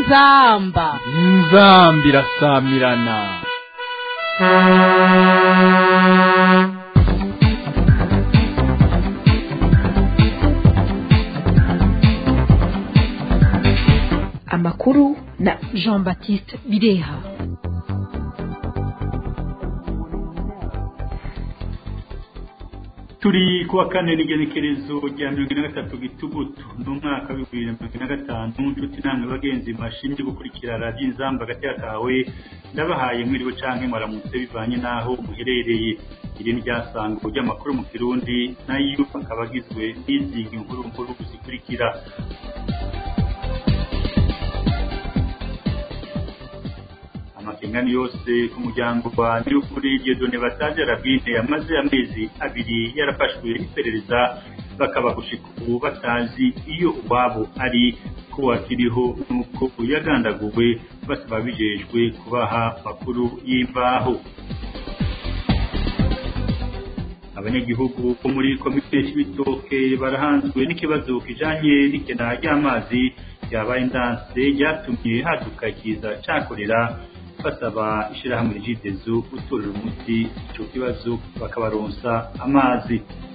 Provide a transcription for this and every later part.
inzamba inzamba irasamirana amakuru na jean baptiste bireha turi kuwa kane n'igenekerezo rya mirongo ine na gatatu gitugutu n'umwaka w'ibihumbi bibiri na mirongo ine na gatanu nshuti namwe bagenzi bashinzwe gukurikira radiyo inzamba hagati kawe ndabahaye mwiriwe canke mwaramutse bivanye n'aho muherereye iri ni ryasango ry'amakuru mu kirundi nayo akaba agizwe n'izi nkuru nkuru zikurikira amakengani yose ku muryango wa nyirukuri Dieudonne Bataje Rabine yamaze amezi abiri yarafashwe iperereza bakaba gushika ubu batazi iyo uwabo ari ko wakiriho nuko yagandaguwe basaba bijejwe kubaha makuru y'imbaho abanyagihugu bo muri komite y'ibitoke barahanzwe n'ikibazo kijanye n'ikena ry'amazi ryabaye ndanse ryatumye haduka ikiza cakorera basaba ishirahamwe rigidezo gutorera umuti ico kibazo bakabaronsa amazi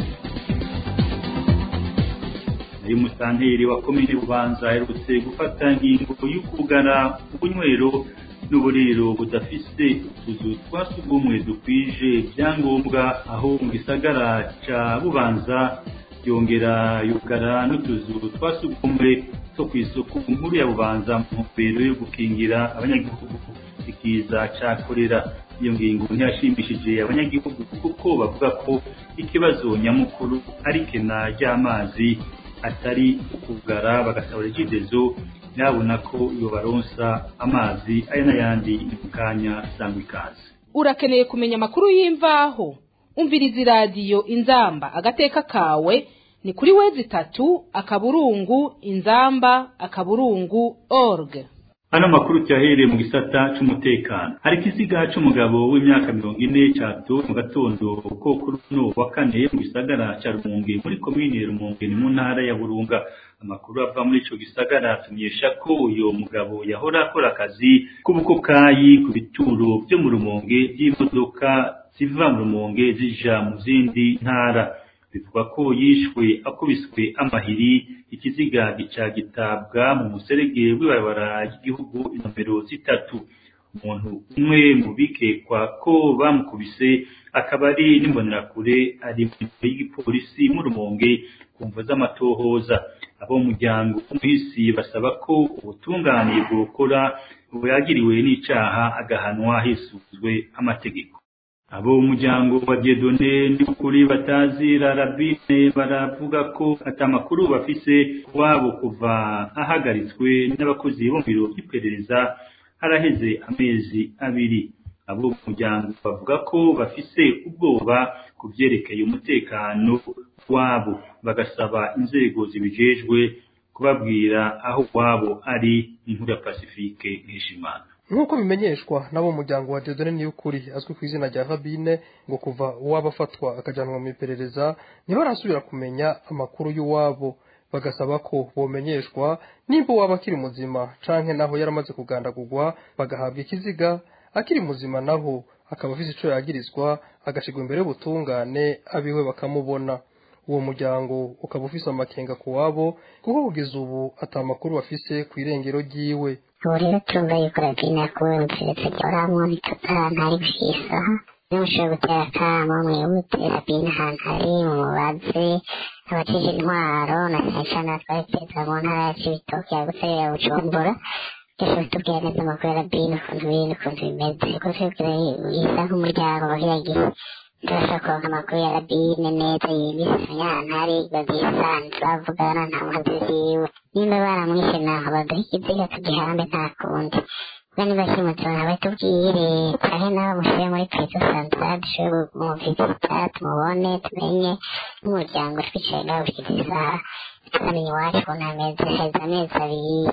nayo musanteri wa komine bubanza aherutse gufata ingingo y'ukugara ubunywero n'uburiro budafise utuzu twa sugumwe dukwije vyangombwa aho mu gisagara ca bubanza yongera yugara n'utuzu twa sugumwe two kw'isoko nkuru ya bubanza mu ntumbero yo gukingira abanyagihugu ikiza ca korera iyo ngingo ntiyashimishije abanyagihugu kuko bavuga ko ikibazo nyamukuru ari kena ry'amazi atari ukugara bagasaba regidezo yabona ko iyo baronsa amazi ari n'ayandi mu kanya sangwa ikaze urakeneye kumenya amakuru y'imvaho umviriza iradiyo inzamba agateka kawe ni kuri wezi itatu akaburungu inzamba akaburungu org Hano makuru cyahereye mu gisata c'umutekano. Hari ikiziga c'umugabo w'imyaka mirongo ine cato mu gatondo ko kuri uno wa kane mu gisagara ca Rumonge muri komine Rumonge ni mu ntara ya Burunga. Amakuru ava muri ico gisagara atumenyesha ko uyo mugabo yahora akora akazi k'ubukokayi ku bituro vyo mu Rumonge vy'imodoka ziva mu Rumonge zija mu zindi ntara. bivugwa ko yishwe akubiswe amahiri ikiziga gica gitabwa mu muserege w'ibarabara ry'igihugu inomero zitatu umuntu umwe mu bikekwa ko bamukubise akaba ari n'imbonerakure ari mu y'igipolisi mu rumonge ku mvo z'amatohoza abo mu muryango w'umuhisi basaba ko ubutungane bwokora buyagiriwe n'icaha agahanwa hisuzwe amategeko abo umuryango wa Dieudonne n'ukuri batazira Rabine baravuga ko atamakuru bafise wabo kuva ahagaritswe n'abakozi bo mu biro by'iperereza haraheze amezi abiri abo umuryango bavuga ko bafise ubwoba ku byerekeye umutekano wabo bagasaba inzego zibijejwe kubabwira aho wabo ari inkuru ya Pacifique Nkeshimana nk'uko bimenyeshwa n'abo muryango wa Dieudonne Niyukuri azwi ku izina rya Rabine ngo kuva uwaba afatwa akajyanwa mu iperereza ntibarasubira kumenya amakuru y'uwabo bagasaba ko bomenyeshwa nimba uwaba akiri muzima canke naho yaramaze kugandagurwa bagahabwa ikiziga akiri muzima naho akaba afise ico yagirizwa agashigwa imbere y'ubutungane abiwe bakamubona uwo muryango ukaba ufise amakenga ku wabo kuko kugeza ubu ata makuru bafise ku irengero ryiwe ubu rero turumva yuko rabine yakuwe mu keretse ryoramwo bitota ntari gushyisaha niba mushobora gutera akamo mwihute rabine ahantu hari mumubaze abajeje intwaro na cyane cyane abatwara perezida mu ntara ya cibitoke yagutse ya bujumbura byose bitubwira neza amakuru ya rabine ukuntu biri n'ukuntu bimeze kuko twebwe isa nk'umuryango bagira gihe turashaka kuronka amakuru ya rabine neza yimbise ahantu hari babyisanzwe bavugana nta muhazi ziwe nimba baramwishe naho baduha ikiziga tugihambe nta kundi kuko niba kimutora batubwire turahe nawe mushyire muri prezo santara dushobore kumuvizita tumubone tumenye n'umuryango twicaye ngaho gushyikiriza isaha tukamenya iwacu ukuntu hameze heza amezi abiri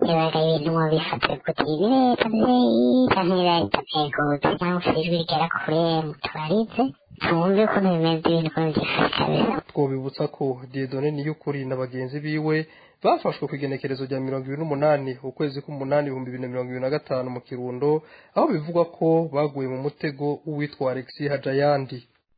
nibaga ibintu mu bifate kuti ibi leta vyeyi canke leta vyegutse cyangwa se ijwi rigera kure mutubarize tumve ukuntu bimeze ibintu ukuntu vyifashe kabisa twobibutsa ko Dieudonne Niyukuri na bagenzi biwe bafashwe ku igenekerezo rya mirongo ibiri n'umunani ukwezi k'umunani ibihumbi bibiri na mirongo ibiri na gatanu mu kirundo aho bivugwa ko baguye mu mutego w'uwitwa Alexis Hajayandi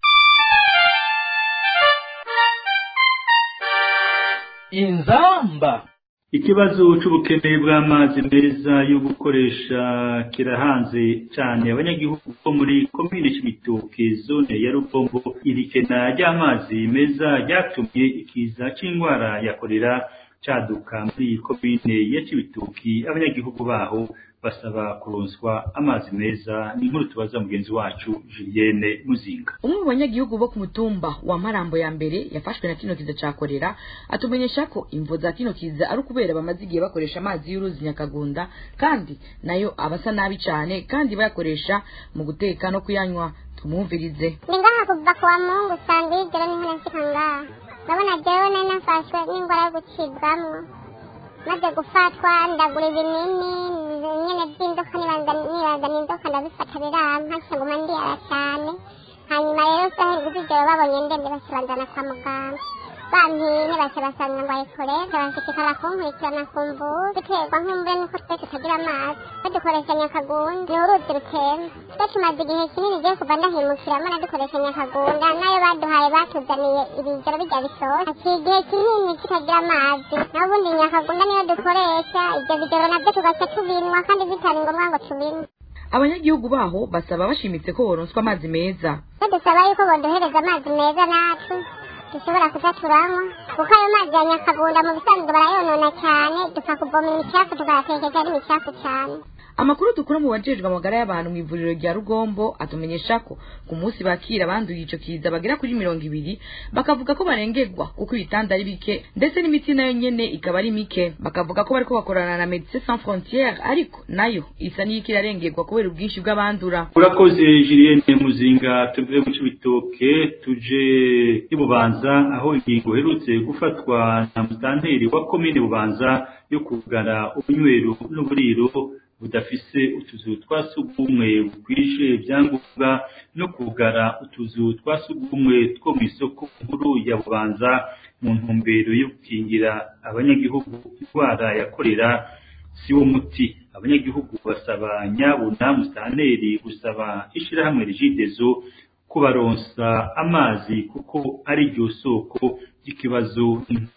inzamba ikibazo c'ubukene bw'amazi meza yo gukoresha kirahanze cyane abanyagihugu bo muri komine c'ibitoke zone ya rubombo irikena ry'amazi meza ryatumye ikiza c'indwara ya korera caduka muri iyi komine ya cibitoki abanyagihugu baho basaba kuronswa amazi meza ni inkuru tubaza mugenzi wacu Julienne Muzinga umwe mu banyagihugu bo ku mutumba wa marambo ya mbere yafashwe na kino kiza ca korera atumenyesha ko imvo za kino kiza ari ukubera bamaze igihe bakoresha amazi y'uruzi nyakagunda kandi nayo abasa nabi cane kandi bayakoresha mu guteka no kuyanywa tumwumvirize ni ngaha kuva ku wa mungu saa mbiri joro niho nashika ngaha ndabona jewe nari nafashwe n'ingwara yo gucibwamwo maze gufatwa ndagura ibinini nyene vy'inzoka nibaza nibazana inzoka ndabifata birampa nguma ndiyara cane hanyuma rero sahe nguzijoro babonye ndembe baca banzana kwa muganga bampine baca basanga ngwaye korera banshikikana kunkurikirana ku mvubu biterwa nk'umve nuko twe tutagira amazi badukoresha nyakagunda ni uruzi rutemba twe tumaze igihe kinini giye kuva ndahimukiramo nadukoresha nyakagunda nayo baduhaye batuzaniye ibijoro bijya bisoza haciye igihe kinini tutagira amazi naho ubundi nyakagunda niyo dukoresha ibyo bijoro navyo tugaca tubinwa kandi bitari ngombwa ngo tubinywe abanyagihugu baho basaba bashimitse ko boronswa amazi meza badusaba yuko boduhereza amazi meza natwe dushobora kuza turanywa kuko ayo mazi ya nyakagunda mu bisanzwe barayonona cyane dupfa kuvoma imicafu tukayatekeza ari imicafu cyane amakuru dukura mu bajejwe amagara y'abantu mu ivuriro rya rugombo atumenyesha ko ku munsi bakira abanduye ico kiza bagera kuri mirongo ibiri bakavuga ko barengerwa kuko ibitanda ari bike ndetse n'imiti nayo nyene ikaba ari mike bakavuga ko bariko bakorana na medecins sans frontières ariko nayo isa n'iyiko irarengerwa kubera ubwinshi bw'abandura urakoze Julienne Muzinga tuvuye mu cibitoke tuje i Bubanza aho ingingo iherutse gufatwa na mutanteri wa komine Bubanza yo kugara ubunywero n'uburiro budafise utuzu twa sugumwe bukwije ibyangombwa no kugara utuzu twa sugumwe two mu isoko nkuru ya Bubanza mu ntumbero yo gukingira abanyagihugu indwara ya korera si wo muti abanyagihugu basaba nyabuna musaneri gusaba ishirahamwe rigidezo kubaronsa amazi kuko ari ryo soko ry'ikibazo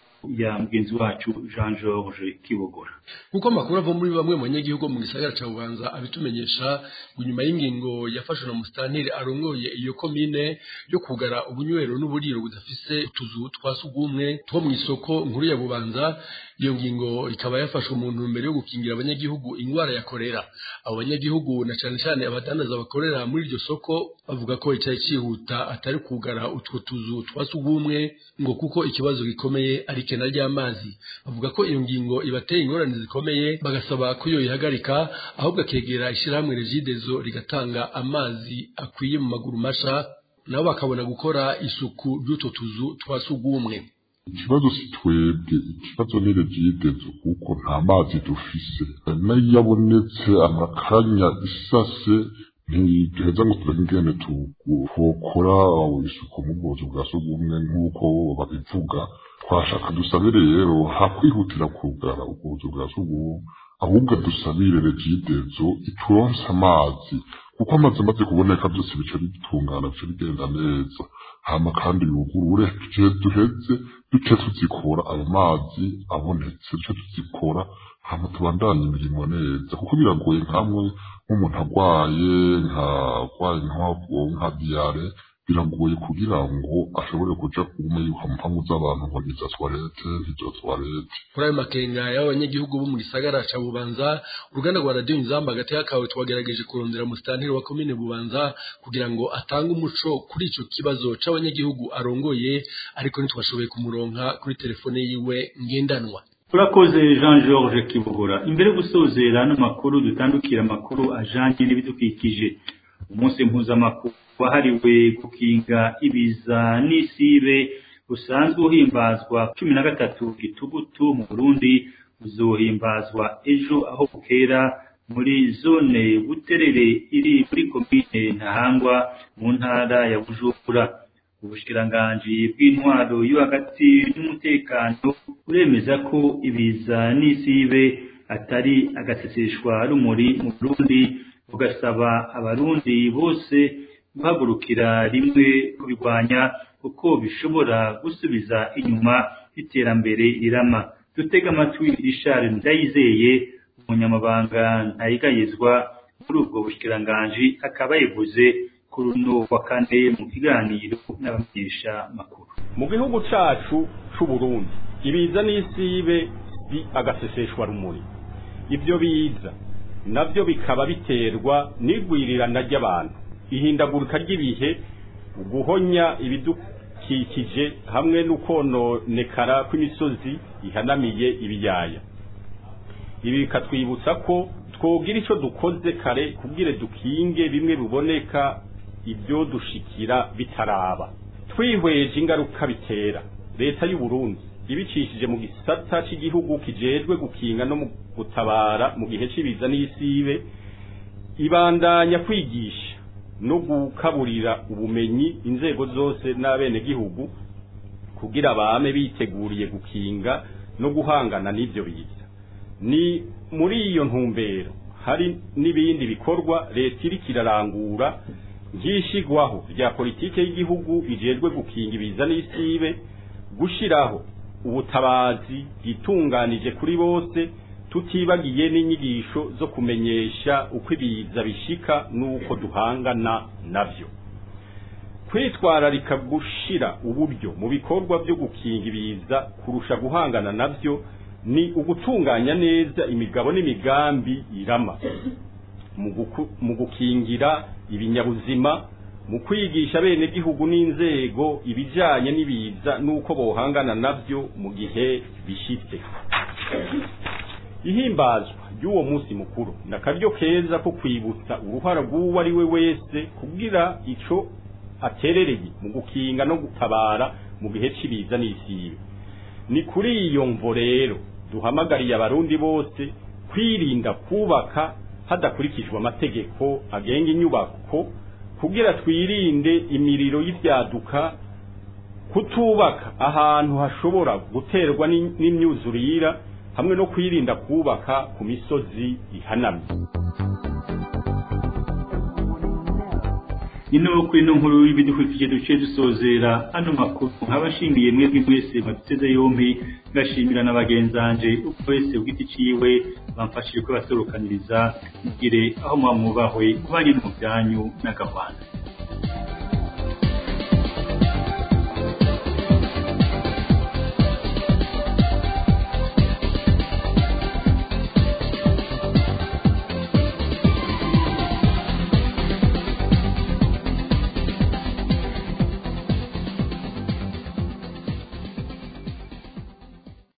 ya mugenzi wacu Jean Georges Kibogora kuko amakuru ava muri bamwe mu banyagihugu mu gisagara ca Bubanza abitumenyesha ngo nyuma y'ingingo yafashwe na musitanteri arongoye iyo komine yo kugara ubunywero n'uburiro budafise utuzu twa sugumwe two mu isoko nkuru ya Bubanza iyo ngingo ikaba yafashwe mu ntumbero yo gukingira abanyagihugu ingwara ya korera abo banyagihugu na cane cane abadandaza bakorera muri iryo soko bavuga ko icyayi cihuta atari kugara utwo tuzu twa sugumwe ngo kuko ikibazo gikomeye ari kena ry'amazi bavuga ko iyo ngingo ibateye ingorane zikomeye bagasaba ko iyo ihagarika ahubwo akegera ishyirahamwe regidezo rigatanga amazi akwiye mu maguru masha nabo bakabona gukora isuku ry'utwo tuzu twa sugumwe ikibazo si twebwe ikibazo ni regidezo kuko nta mazi dufise nayo abonetse amakanya isase ntiduheza ngo turebe ingene twokora isuku mu bwozo bwa sugumwe nk'uko babivuga twashaka dusabire rero hakwihutira kugara ubwozo bwa sugumwe ahubwo dusabire regidezo ituronse amazi kuko amazi amaze kuboneka byose bica bitungana bica bigenda neza hama kandi yugurure tugiye duheze duce tuzikora ayo mazi abonetse duce tuzikora hama tubandanye imirimo neza kuko biragoye nkamwe nk'umuntu arwaye nkarwaye nka diyare biragoye kugira ngo ashobore kuja kume yuko mpamvu z'abantu ngo niza toilette ntizo toilette kuri ayo makenga y'abanyagihugu bo mu gisagara ca bubanza uruganda rwa radiyo inzamba hagati y'akawe twagerageje kurondera musitanteri wa komine bubanza kugira ngo atange umuco kuri ico kibazo c'abanyagihugu arongoye ariko ntitwashoboye kumuronka kuri telefone yiwe ngendanwa urakoze jean georges kibogora imbere yo gusozera n'amakuru dutandukira amakuru ajanye n'ibidukikije umunsi mpuzamakuru wahariwe gukinga ibiza n'isibe usanzwe uhimbazwa cumi na gatatu gitugutu mu burundi uzohimbazwa ejo aho bukera muri zone buterere iri muri komine ntahangwa mu ntara ya bujumbura ubushikiranganji bw'intwaro yo hagati n'umutekano uremeza ko ibiza n'isibe atari agaseseshwa rumuri mu Burundi bugasaba abarundi bose guhagurukira rimwe kubirwanya kuko bishobora gusubiza inyuma iterambere rirama dutega amatwi Richard Ndayizeye umunyamabanga ntayigayizwa muri ubwo bushikiranganji akaba yavuze kuri uno wa kane mu kiganiro n'abamenyesha makuru mu gihugu cacu c'uburundi ibiza n'isibe bi agaseseshwa rumuri ibyo biza navyo bikaba biterwa n'igwirirana ry'abantu ihindagurika ry'ibihe guhonya ibidukikije hamwe n'ukononekara kw'imisozi ihanamiye ibiyaya ibi bikatwibutsa ko twogira ico dukoze kare kubwire dukinge bimwe biboneka ibyo dushikira bitaraba twihweje ingaruka bitera leta y'u Burundi ibicishije mu gisata cy'igihugu kijejwe gukinga no mu gutabara mu gihe cy'ibiza n'isibe ibandanya kwigisha no gukaburira ubumenyi inzego zose n'abenegihugu kugira bame biteguriye gukinga no guhangana n'ivyo biza ni muri iyo ntumbero hari n'ibindi bikorwa leta iriko irarangura nk'ishigwaho rya politike y'igihugu ijejwe gukinga ibiza n'isibe gushiraho ubutabazi bwitunganije kuri bose tutibagiye n'inyigisho zo kumenyesha uko ibiza bishika n'uko duhangana navyo kwitwararika gushira uburyo mu bikorwa byo gukinga ibiza kurusha guhangana navyo ni ugutunganya neza imigabo n'imigambi irama mu gukingira ibinyabuzima mu kwigisha bene gihugu n'inzego ibijanye n'ibiza n'uko bohangana navyo mu gihe bishitse ihimbazwa ry'uwo munsi mukuru na karyo keza ko kwibutsa uruhara rw'uwo ari we wese kugira ico aterereye mu gukinga no gutabara mu gihe cy'ibiza n'isibe ni kuri iyo mvo rero duhamagariye abarundi bose kwirinda kubaka hadakurikijwe amategeko agenga inyubako kugira twirinde imiriro y'ibyaduka kutubaka ahantu hashobora guterwa n'imyuzurira hamwe no kwirinda kubaka ku misozi ihanamye ino kuri ino nkuru y'ibidukikije duce dusozera ano makuru nk'abashingiye mwebwe mwese baduteze yombi ngashimira na bagenzanje uko wese ugiti ciwe bamfashije ko basorokaniriza mugire aho mwamwubahwe kubanye mu byanyu n'agahwana